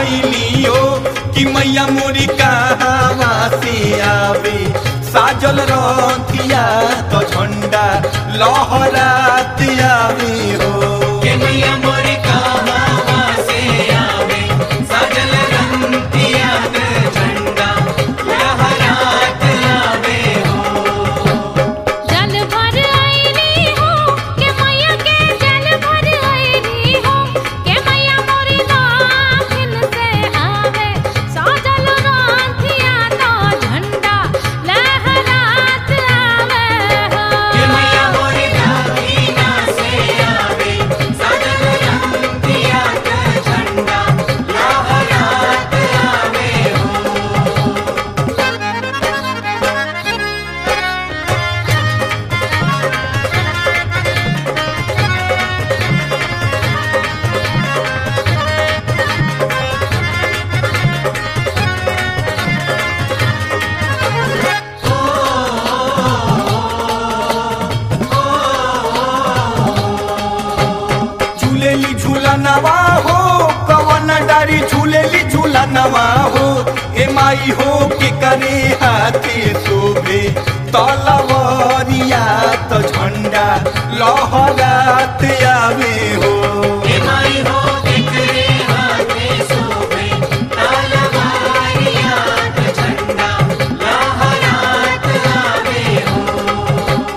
धैली हो कि मैया मोरी कहवा से आवे साजल रथिया तो झंडा लहरात आवे हो के मैया मोरी कहवा से आवे सजल रंतिया के झंडा लहरात आवे हो जल भर आईली हो के मैया के जल भर आईली हो के मैया मोरी दाखिल से आवे साजल रांधिया तो झंडा लहरात आवे हो के मैया मोरी दाखिना से आवे सजल रंतिया के झंडा लहरात आवे हो झूलेली झूला नवा हो कवन डारी झूलेली झूला नवा हो ए माई हो के करे हाथे शोभे तलवरिया तो झंडा लहरात आवे हो के माई हो दिखरे हाथे सोवे तलवारिया के झंडा लहरात आवे हो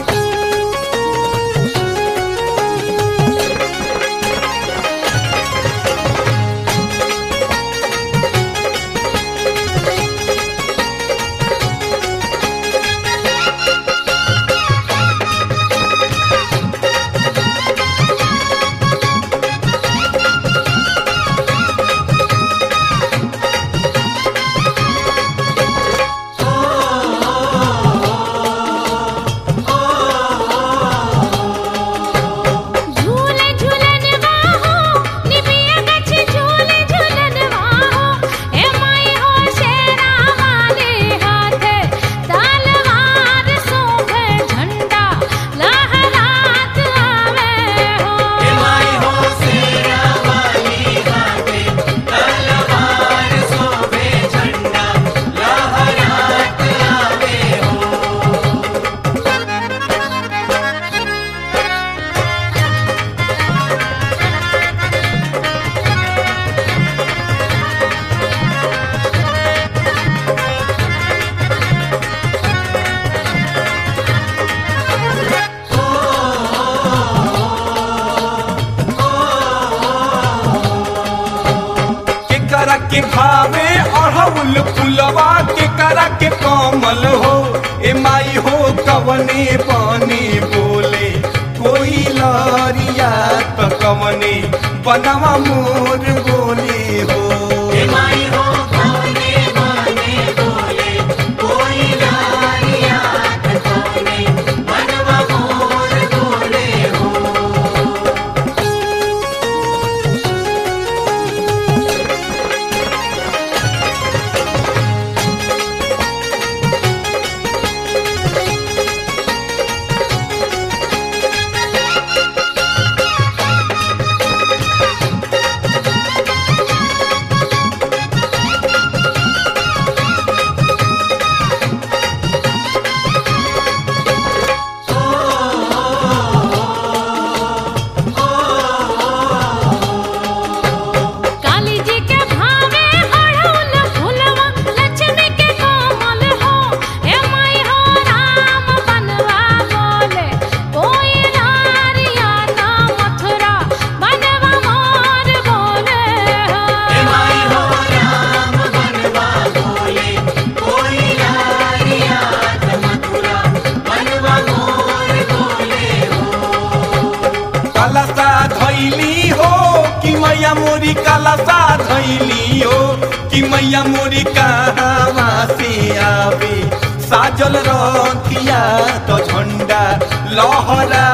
झूले झूलन वाहो निबिया गछ झूले झूलन वाहो ए माई हो शेरा वाले हाथे तलवार शोभे झंडा लहरात आवे हो के माई हो शेरा वाली हाथे तलवार सोवे झंडा लहरात आवे हो के करा के भावे अढ़ौल फुलवा के करा के कमल हो ए माई हो कवने पानी बोले कोई लरिया तो कवने बनवा मोर बोले हो के माई हो कोने माने बोले कोई लारिया कोने बनवा मोर बोले हो काली जी के भावे अढ़ौल फुलवा लक्ष्मी के कोमल हो ए माई हो राम बनवा बोले कोई नारिया ना मथुरा बनवा मोर बोले हो के माई हो राम बनवा बोले कोई लारिया मथुरा बनवा मोर बोले हो कलसा धैली हो कि मैया मोरी कलसा धैली हो कि मैया मोरी कहवा से आवे साजल रथिया तो झंडा लहरा